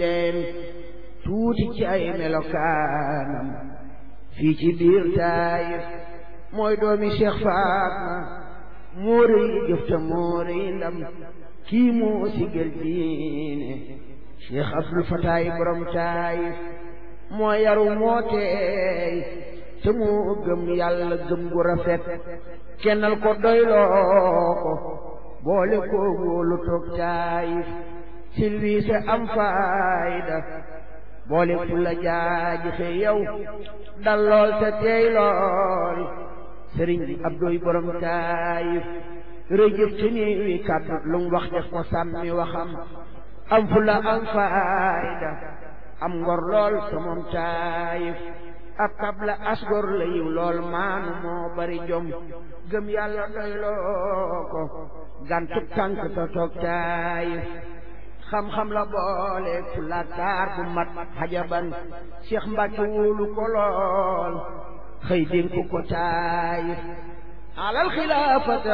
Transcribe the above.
leen tuuti ci ay melokaanam fii ci biir taayif mooy doomi Cheikh Fatma moo rëy jëf te moo rëy ndam kii moo sigel diine Cheikh Abdul Fataay borom taayif moo yaru moo teey te moo gëm yàlla gëm gu rafet kennal ko doyloo ko boole ko wóolu toog taayif silwiise am faayda boole fu la jaajixe yow dal lool te teey lool sëriñ Abdoy borom taayif rëjëf ci nii wi kàddu lu mu wax def ko sàmmi waxam am fu la am faayda am ngor lool te moom taayif ab tabla asgor la yiw lool maanu moo bari jom gëm yàlla doyloo ko gàntu tànk te toog taayif xam-xam la boole fu la taar bu mat xajaban Cheikh Mbacke wóolu ko lool xëy dénk ko taayif alal xilaafata